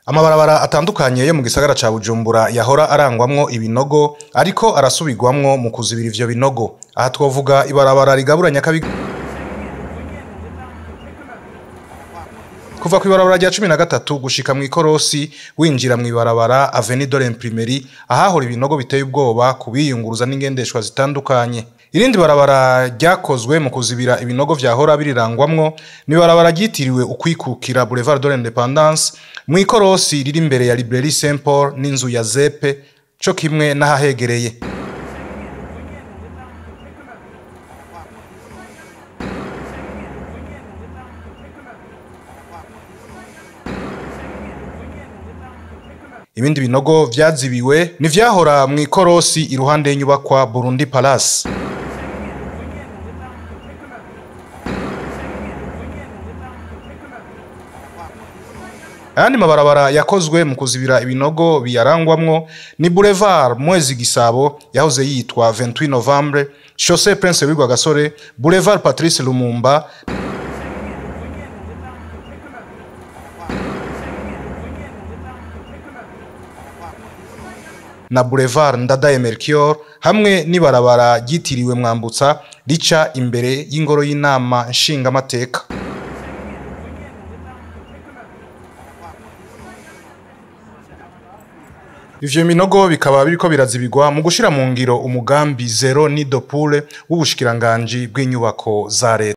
amabarabara atandukanye yo mu gisagara ca bujumbura yahora arangwamwo ibinogo ariko arasubirwamwo mu kuzibira ivyo binogo aha twovuga ibarabara rigabura nyakabiga kuva ku ibarabara rya cumi na gatatu gushika mw'ikorosi winjira mw'ibarabara aveni de l'imprimerie ahahora ibinogo biteye ubwoba ku biyunguruza n'ingendeshwa zitandukanye irindi barabara ryakozwe mu kuzibira ibinogo vyahora birirangwamwo ni ibarabara ryitiriwe ukwikukira boulevard de l'independance mw'ikorosi riri imbere ya librairie saint paul n'inzu ya zepe co kimwe n'ahahegereye ibindi binogo vyazibiwe ni vyahora mw'ikorosi iruhande y'inyubakwa burundi palace ayandi mabarabara yakozwe mu kuzibira ibinogo biyarangwamwo ni boulevard mwezi gisabo yahoze yitwa 28 novembre chaussée prince wigwa gasore boulevard patrice lumumba na boulevard ndadaye melchior hamwe n'ibarabara ryitiriwe mwambutsa rica imbere y'ingoro y'inama nshingamateka ivyo binogo bikaba biriko birazibirwa mu gushira mu ngiro umugambi zero nido pure w'ubushikiranganji bw'inyubako za leta